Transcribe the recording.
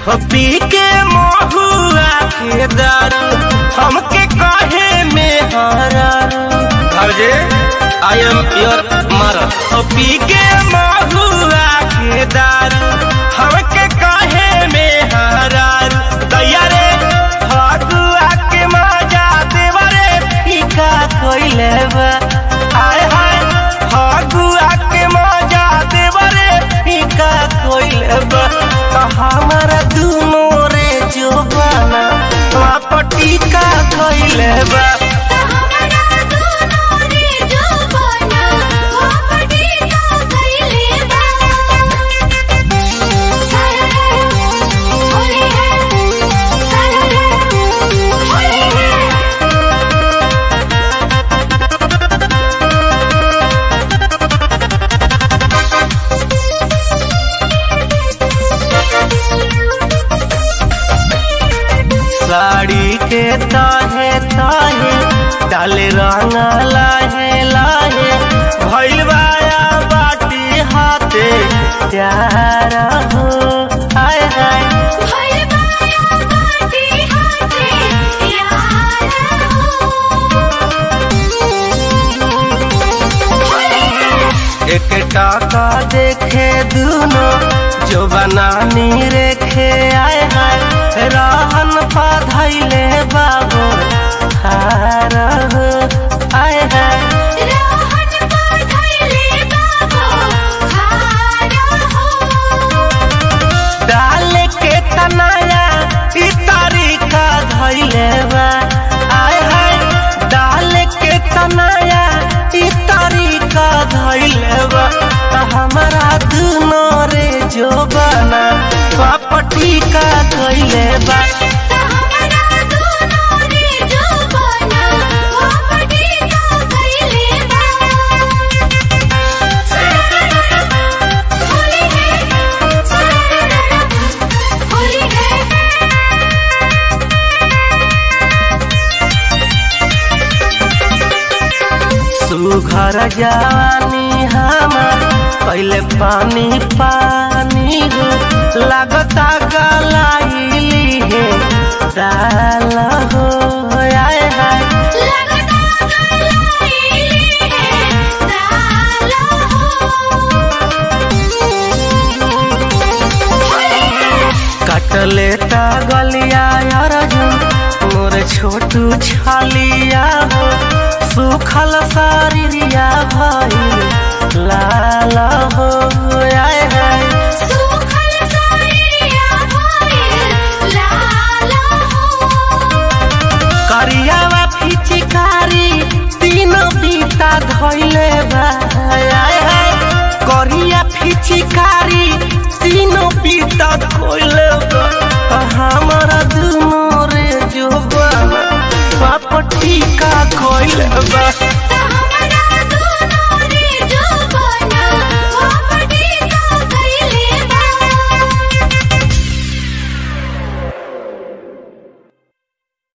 हो पी के महुआ के दारू हमके कहे में हरारू भौजे आई एम योर मरद हो पी के महुआ के दारू हमके कहे में हरारू दैया रे फगुआ के मजा देवरे फीका कोइले बा हाय हाय फगुआ के मजा देवरे फीका कोइले बा त हमारा दुनो रे जोबाना पटी का कोइले बा हमरा दोनों रे जवाना वापटी का कइले बा सारे होली है सारे होली है साड़ी के ताहे ताहे डाले रंग लाहे लाहे भइल बाया बाटी हाथे प्यार हो हाय हाय भइल बाया बाटी हाथे यार हो एक टाका देखे दुनो जो बनानी रेखे आए हाय रहन पाधैले बाबू हार हो आए हाय रहन पर धइले बाबू खारा हो डाल के तनाया ई तरीका धैले बा आय हाय डाल के तनाया ई तरीका धैले बा त हमरा दुनो रे जो बना पापटी का धैले बा हमरा दोनों रे जवाना वापटी का कइले बा होली है होली है सुघर जवानी हमार पहले पानी पानी हो लगता गलाइली है डाल हो आए हाय लगता गलाइली है डाला हो कटले ता गलिया अर्जुन मोर छोटू छालिया हो सुखल शरीरिया भइल लाल हो आए हाय सुखल सारिया भइल लाला हो करियावा फिचिकारी तीनों बीता धैले बा आय हाय करिया फिचिकारी तीनों बीता धैले बा आ हमारा दुनो रे जो बना पापटी का खोइले बा